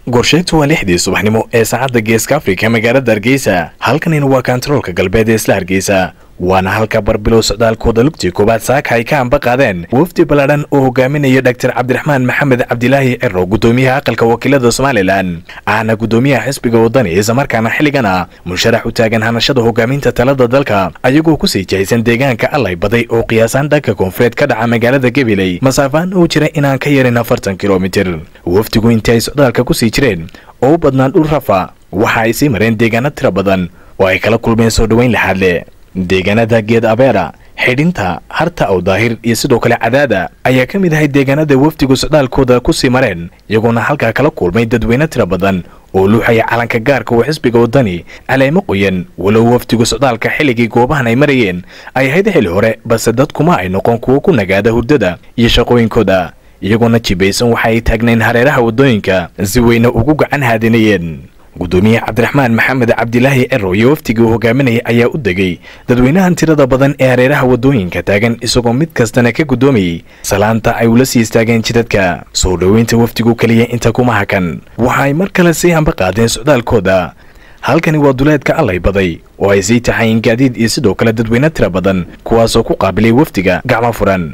gorsheegtu waa lixdii subaxnimo ee saacadda geeska afrika magaalada hargeysa halkanina waa kantaroolka galbeed ee isla hargeysa waana halka barbilow socdaalkooda lugtii koowaad saaka ay ka amba qaadeen wafdi ballaadhan oo hogaaminaya dhaktar cabdiraxmaan maxamed cabdilaahi ciro gudoomiyaha aqalka wakiilada somalilan ahna gudoomiyaha xisbiga wadani islamarkaana xilligana musharax u taagan hanashada hogaaminta talada dalka ayagoo kusii jahaysan deegaanka allay baday oo qiyaasaan dhanka koonfureed ka dhaca magaalada gabiley masaafaan uu jira inaan ka yarin afartan kilomitir wafdigu intii ay socdaalka kusii jireen oo u badnaan dhul rafa waxa ay sii mareen deegaano tira badan oo ay kala kulmeen soo dhoweyn laxaadle deegaanada geed abeera xidhinta harta aw daahir iyo sidoo kale cadaada ayaa ka mid ahay deegaanada wafdigu socdaalkooda kusii mareen iyagoona halkaa kala kulmay dadweyne tira badan oo luuxaya calanka gaarka oo xisbiga wadani caleemo qoyan walow wafdigu socdaalka xilligii goobahan ay marayeen ay ahayd xili hore balse dadkuma ay noqon kuwo ku nagaada hurdada iyo shaqooyinkooda iyagoona jibaysan waxa ay taagnayn hareeraha waddooyinka si weyne ugu gacan haadinayeen gudoomiye cabdiraxmaan maxamed cabdilaahi ciro iyo wafdigii uu hogaaminaya ayaa u degay dadweynahan tirada badan ee hareeraha waddooyinka taagan isagoo mid kastana ka gudoomayay salaanta ay ula sii istaageen jidadka soo dhoweynta wafdigu keliya inta kuma hakan waxa ay mar kale sii hamba qaadeen socdaalkooda halkani waa duleedka allay baday oo ay sii taxayeen gaadiid iyo sidoo kale dadweyne tira badan kuwaasoo ku qaabilay wafdiga gacmo furan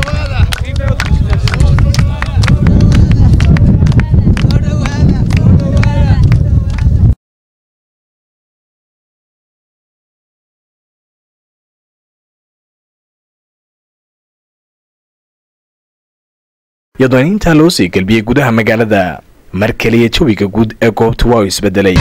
iyadoona intaa loo sii gelbiyey gudaha magaalada mar keliya jawiga guud ee goobtu waa uu isbedelay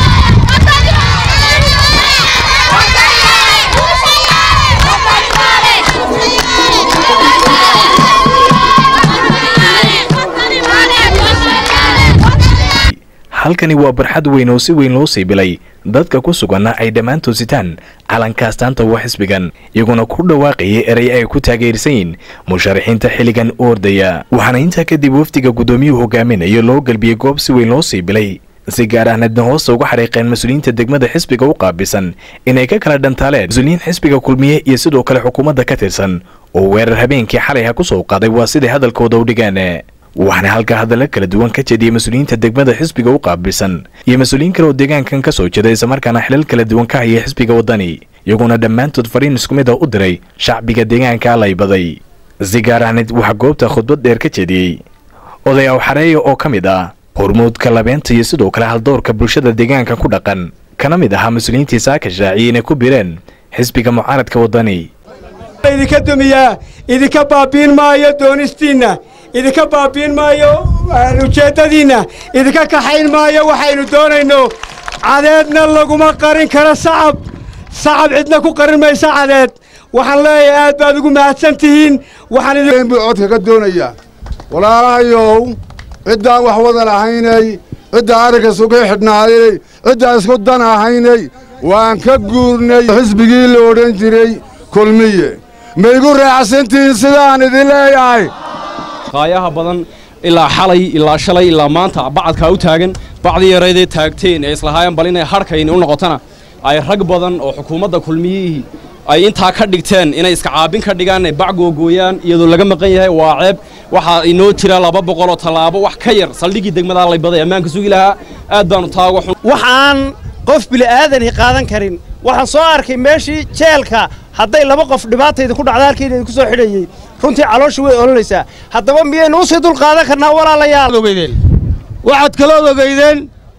halkani waa barxad weyn oo si weyn loo sii bilay dadka ku suganna ay dhammaantood sitaan calanka astaanta waa xisbigan iyaguna ku dhawaaqayay erey ay ku taageersan yiin musharaxiinta xilligan u ordaya waxaana intaa kadib wafdiga guddoomiyuhu hogaaminayo loo gelbiyey goob si weyn loo sii bilay si gaar ahneedna hoosta uga xariiqeen mas-uuliyiinta degmada xisbiga u qaabisan inay ka kala dhantaaleen mas-uuliyiin xisbiga kulmiye iyo sidoo kale xukuumadda ka tirsan oo weerar habeenkii xalayha ku soo qaaday waa siday hadalkooda u dhigaan waxaana halkaa hadalla kala duwan ka jeediyey mas-uuliyiinta degmada xisbiga u qaabilsan iyo mas-uuliyiin kale oo deegaankan ka soo jeeda islamarkaana xilal kala duwan ka hayay xisbiga waddani iyagoona dhammaantood fariin isku mid a u diray shacbiga deegaanka allay baday si gaar ahneed waxaa goobta khudbad dheer ka jeediyey oday awxareeya oo ka mid ah hormuudka labeenta iyo sidoo kale haldoorka bulshada deegaanka ku dhaqan kana mid ahaa mas-uuliyiintii saaka shaaciyey inay ku bireen xisbiga mucaaradka waddani idinka dumiyaa idinka baabiin maayo doonistiinna idinka baabiin maayo ujeeddadiinna idinka kaxayn maayo waxaynu doonayno cadeedna laguma qarin karo sacab sacab cidna ku qarin maysa cadeed waxaan leeyahay aad baad ugu mahadsan tihiin waxaan buu codka ka doonayaa walaalahayow ciddaan wax wadan ahaynay ciddaa arrinka isugu xidhnaaday ciddaan isku dan ahaynay waan ka guurnay xisbigii la odhan jiray kulmiye ma igu raacsantihiin sidaan idin leeyahay qaayaha badan ilaa xalay ilaa shalay ilaa maanta bacadkaa u taagan bacdii yaraydee taagteen ee islahaayeen bal inay harhkayni u noqotana ay rag badan oo xukuumadda kulmiyihii ay intaa ka dhigteen inay iska caabin ka dhigaan inay bac googooyaan iyadoo laga maqan yahay waa ceeb waxaa inoo jira laba boqoloo tallaabo wax ka yar saldhiggii degmada laybaday ammaanka sugi lahaa aad baanu taago xun waxaan qof bili'aadani qaadan karin waxaan soo arkay meeshii jeelka hadday laba qof dhibaatayda ku dhacda halkeeda idinku soo xidhayey runtii caloosha way olanaysaa haddaba miyaynu u sii dul qaadan karnaa walaalayaal ogeydeen waxaad kalood ogeydeen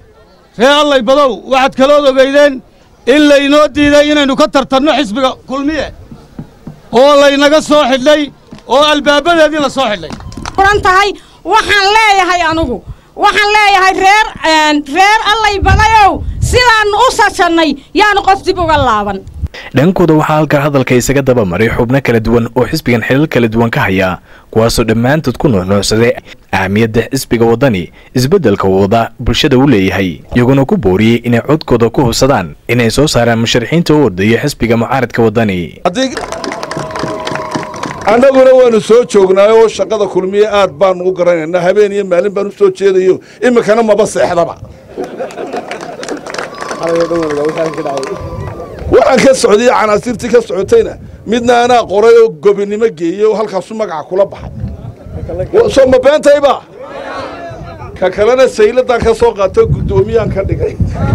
ree allay badow waxaad kalood ogeydeen in laynoo diiday inaynu ka tartanno xisbiga kulmiye oo laynaga soo xidhnay oo albaabadeedii la soo xidhnay furan tahay waxaan leeyahay anugu waxaan leeyahay reer reer allay badayow sidaannu u sajannay yaanu qof dib uga laaban dhankooda waxaa halkaa hadalka isaga daba maray xubno kala duwan oo xisbigan xilal kala duwan ka haya kuwaasoo dhammaantood ku nuuxnuuxsaday ahmiyadda xisbiga waddani isbeddelka wada bulshada u leeyahay iyaguna ku booriyey inay codkooda ku hubsadaan inay soo saaraan musharaxiinta u ordaya xisbiga mucaaradka waddani annaguna waannu soo joognaay oo shaqada kulmiye aad baannu u garanaynaa habeen iyo maalin baan u soo jeedayo iminkana maba seexdaba waxaan ka socday canaasirtii ka socotayna midna anaa qoray oo gobinimo geeyey oo halkaasu magaca kula baxay soo ma beentayba ka kalena sayladan ka soo qaato guddoomiyaan ka dhigay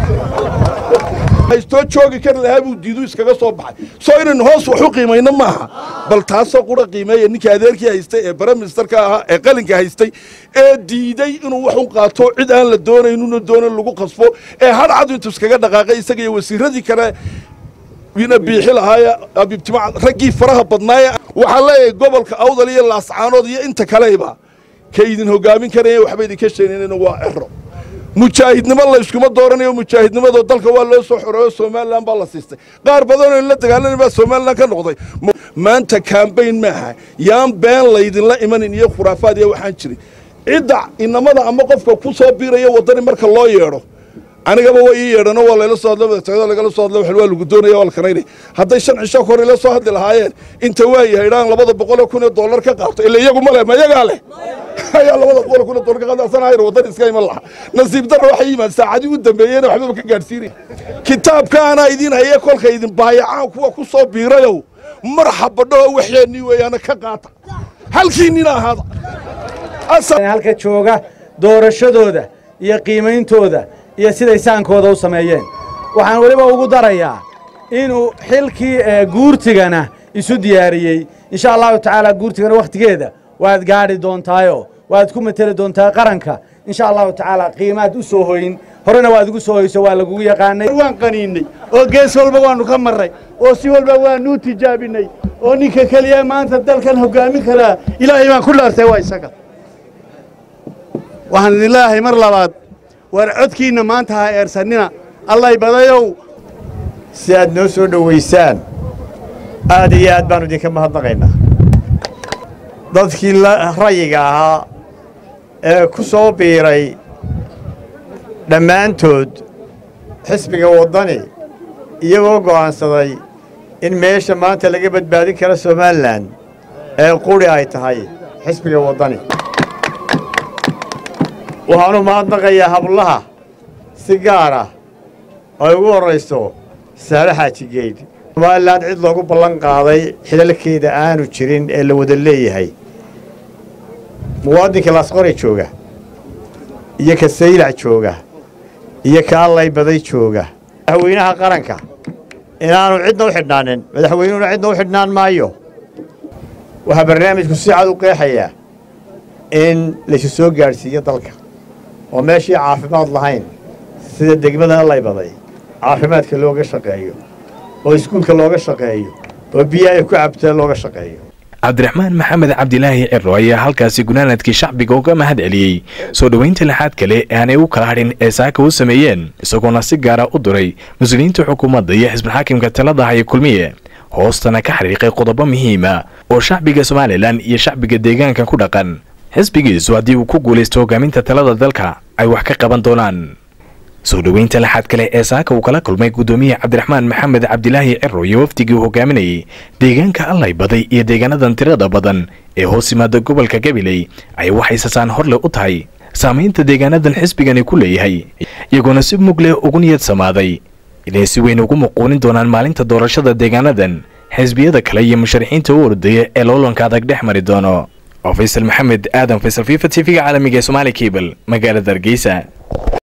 haystoo joogi kari lahaa buu diidu iskaga soo baxay soo inaynu hoos wax u qiimayno maaha bal taasoo qura qiimeeya ninkii adeerkii haystay ee bare ministerka ahaa ee qalinka haystay ee diiday inuu wax u qaato cid aan la doonaynuna doonan lagu qasbo ee hadhcadu intuu iskaga dhaqaaqay isaga iyo wasiiradii kale wiina biixi lahaaya abibtima raggii faraha badnaaya waxaan leeyahay gobolka awdal iyo laascaanood iyo inta kaleyba ka idin hogaamin karaya waxba idinka sheegnayna waa cero mujaahidnimo la iskuma dooranayo mujaahidnimadoo dalka waa loo soo xoreeyo somalilan baa la siistay qaar badanoo la dagaalanay baa somalilan ka noqday maanta kambayn maaha yaan been laydinla imanin iyo khuraafaad iyo waxaan jirin cidda inamada ama qofka ku soo biiraya waddani marka loo yeedho anigaba waa ii yeedhano waa layla soo hadlo madaxtooyada lagala soo hadlo waa lagu doonaya waa la kanaynay hadday shan cisho hore ila soo hadli lahaayeen inta waa yahay dhaan labada boqol oo kun oo dollar ka qaato ila iyagu ma leh ma iyagaa leh ayaa labada boqol oo kun oo dollar ka qaadasanaayar waddan iska iman laha nasiib darra waxay yimaad saacadii u dambeeyeyna waxbaba ka gaadhsiinay kitaabka anaa idin haye kolka idin baayacaan kuwa ku soo biirayow marxaba dhaho waxyeennii weeyaana ka qaata halkiinnina ahaada halka jooga doorashadooda iyo qiimayntooda iyo siday saankooda u sameeyeen waxaan weliba ugu darayaa inuu xilkii guurtigana isu diyaariyey insha allahu tacaala guurtigana wakhtigeeda waad gaadhi doontaayo waad ku mateli doontaa qaranka insha allahu tacaala qiimaad u soo hoyin horena waad ugu soo hoyso waa lagugu yaqaanay waan qaniinnay oo gees walba waannu ka marray oo si walba waannu tijaabinay oo ninka keliya maanta dalkan hoggaamin karaa ilaahay baan ku dhaartay waa isaga waxaan idin leeyahay mar labaad war codkiinna maanta ha eersannina allay badayow si aad noo soo dhowaysaan aad iyo aad baannu idinka mahadnaqaynaa dadkii rayiga ahaa ee ku soo biiray dhammaantood xisbiga waddani iyagoo go'aansaday in meesha maanta laga badbaadin karo somalilan ee quri ay tahay xisbiga waddani waxaanu mahadnaqayaa hablaha si gaar ah ay ugu horrayso saare xaajigeyd somalilan cid loogu ballan qaaday xilalkeeda aanu jirin ee la wada leeyahay muwaadinka laasqore jooga iyo ka saylac jooga iyo ka allay baday jooga madaxweynaha qaranka inaanu cidna u xidhnaanin madaxweynuhuna cidna u xidhnaan maayo waxaa barnaamijku si cad u qeexayaa in laysu soo gaadhsiiyo dalka oo meeshii caafimaad lahayn sida degmada allay baday caafimaadka looga shaqeeyo oo iskuulka looga shaqeeyo oo biyo ay ku cabtaa looga shaqeeyo cabdiraxmaan maxamed cabdilaahi ciro ayaa halkaasi gunaanadkii shacbiga uga mahad celiyey soo dhoweynta lixaad kale ee aanay u kala hadhin ee saaka u sameeyeen isagoona si gaara u diray mas-uuliyiinta xukuumadda iyo xisbulxaakimka talada haya kulmiye hoostana ka xariiqay qodobo muhiima oo shacbiga somalilan iyo shacbiga deegaanka ku dhaqan xisbigiisu haddii uu ku guulaysto hogaaminta talada dalka ay wax ka qaban doonaan soo dhoweynta laxaad kale ee saaka uu kala kulmay guddoomiye cabdiraxmaan maxamed cabdilaahi ciro iyo wafdigii uu hogaaminayay deegaanka allay baday iyo deegaanadan tirada badan ee hoos yimaada gobolka gabiley ay waxay sasaan horleh u tahay saamaynta deegaanadan xisbigani ku leeyahay iyagoona si mug leh ugu niyad samaaday inay si weyn ugu muquunin doonaan maalinta doorashada deegaanadan xisbiyada kale iyo musharaxiinta u ordaya ee loolanka adag dhex mari doono oo faysal maxamed aadan faysal fifa t v-ga caalamiga ee somaali cable magaalada hargeysa